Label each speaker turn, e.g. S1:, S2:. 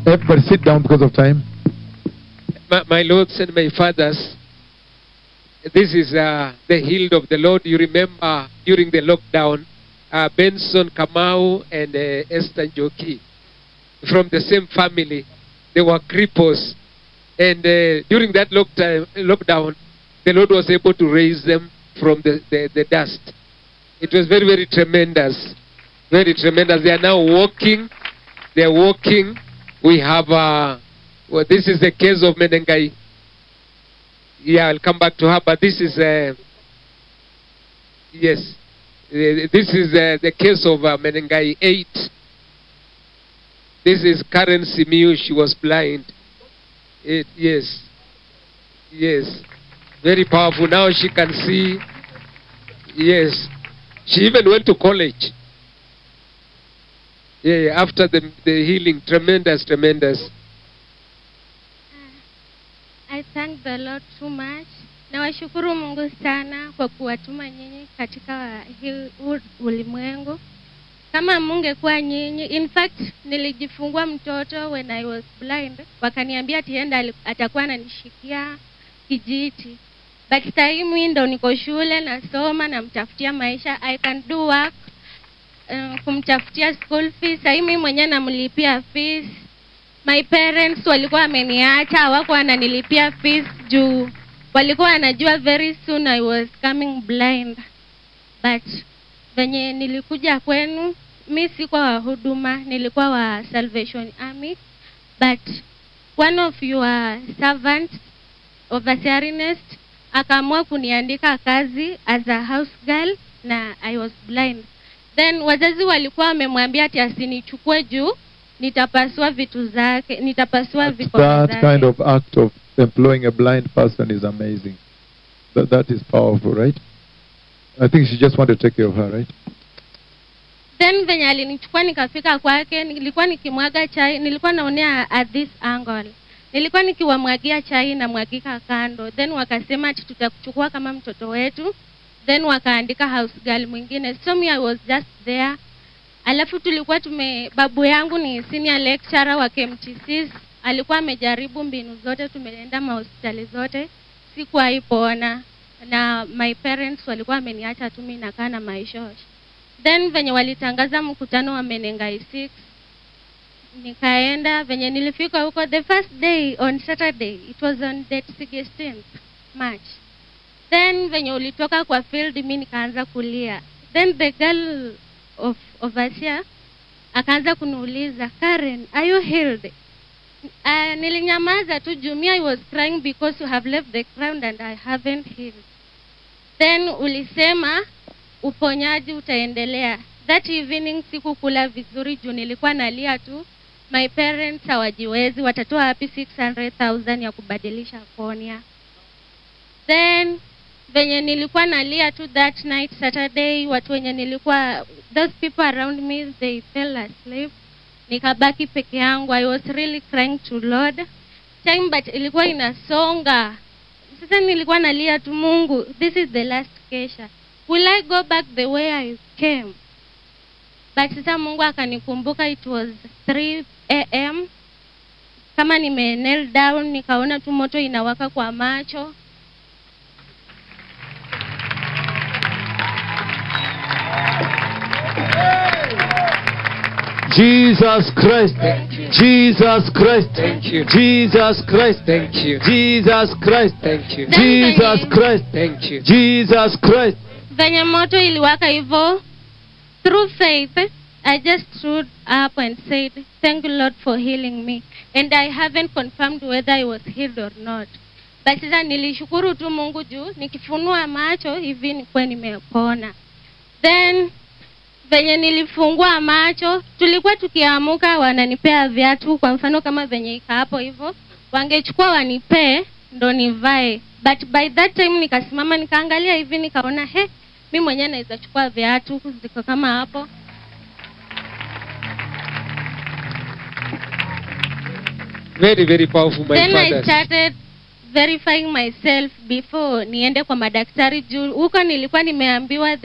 S1: Everybody sit down because of time.
S2: my, my lords and my fathers, this is uh, the healed of the Lord. You remember during the lockdown, uh, Benson Kamau and uh, Esther Njoki from the same family, they were cripples. And uh, during that lockdown, lockdown, the Lord was able to raise them from the, the, the dust. It was very, very tremendous. Very tremendous. They are now walking. They are walking. We have, uh, well, this is the case of Menengai. Yeah, I'll come back to her, but this is, uh, yes, Uh, this is uh, the case of uh, Menengai 8. This is Karen Simiu. She was blind. It, yes, yes, very powerful. Now she can see. Yes, she even went to college. Yeah, yeah, after the, the healing, tremendous, tremendous.
S3: I thank the Lord too much. Nawashukuru Mungu sana kwa kuwatuma nyinyi katika hii huu ulimwengu. Kama mungekuwa nyinyi, in fact nilijifungua mtoto when I was blind, wakaniambia tienda atakuwa ananishikia kijiti, but time ndo niko shule nasoma, namtafutia maisha, I can do work uh, kumtafutia school fees. Sahii mimi mwenyewe namlipia fees my parents walikuwa wameniacha hawakuwa wananilipia fees juu walikuwa wanajua very soon I was coming blind but venye nilikuja kwenu mi sikuwa wa huduma nilikuwa wa Salvation Army but one of your servants overseer Ernest akaamua kuniandika kazi as a house girl na I was blind then wazazi walikuwa wamemwambia ati asinichukue juu nitapasua vitu zake nitapasua vikono
S1: That
S3: zake
S1: kind of act of employing a blind person is amazing. That, that is powerful, right? I think she just want to take care of her, right?
S3: then venye alinichukua nikafika kwake nilikuwa nikimwaga chai nilikuwa naonea at this angle nilikuwa nikiwamwagia chai na mwagika kando then wakasema ati tutakuchukua kama mtoto wetu then wakaandika house girl mwingine so me I was just there alafu tulikuwa tume babu yangu ni senior lecturer wa KMTC alikuwa amejaribu mbinu zote tumeenda mahospitali zote sikuwahi pona na my parents walikuwa wameniacha tu mimi nakaa na maishosh then venye walitangaza mkutano wa Menengai 6 nikaenda venye nilifika huko the first day on Saturday it was on date 16th March then venye ulitoka kwa field mi nikaanza kulia then the girl of overseer akaanza kuniuliza Karen are you healed uh, nilinyamaza tu juu me I was crying because you have left the ground and I haven't healed then ulisema uponyaji utaendelea that evening sikukula vizuri juu nilikuwa nalia tu my parents hawajiwezi watatoa wapi 600000 ya kubadilisha konia then venye nilikuwa nalia tu that night saturday watu wenye nilikuwa those people around me they fell asleep nikabaki peke yangu i was really crying to lord time but ilikuwa inasonga sasa nilikuwa nalia tu mungu this is the last kesha will i go back the way i came but sasa mungu akanikumbuka it was 3 am kama nime kneel down nikaona tu moto inawaka kwa macho
S4: Jesus Christ. Jesus Christ.
S2: Thank you.
S4: Jesus Christ.
S2: Thank you.
S4: Jesus Christ.
S2: Thank you.
S4: Jesus Christ.
S2: Thank you.
S4: Jesus Christ.
S3: venye moto iliwaka hivyo through faith i just stood up and said thank you lord for healing me and i haven't confirmed whether i was healed or not but sasa nilishukuru tu mungu juu nikifunua macho hivi nikuwa nimepona then venye nilifungua macho tulikuwa tukiamuka wananipea viatu kwa mfano kama venye ika hapo hivyo wangechukua wanipee ndo nivae but by that time nikasimama nikaangalia hivi nikaona he mi mwenyewe naweza chukua viatu ziko kama hapo
S2: Very, very powerful, my
S3: then i
S2: fathers.
S3: started verifying myself before niende kwa madaktari juu huko nilikuwa nimeambiwa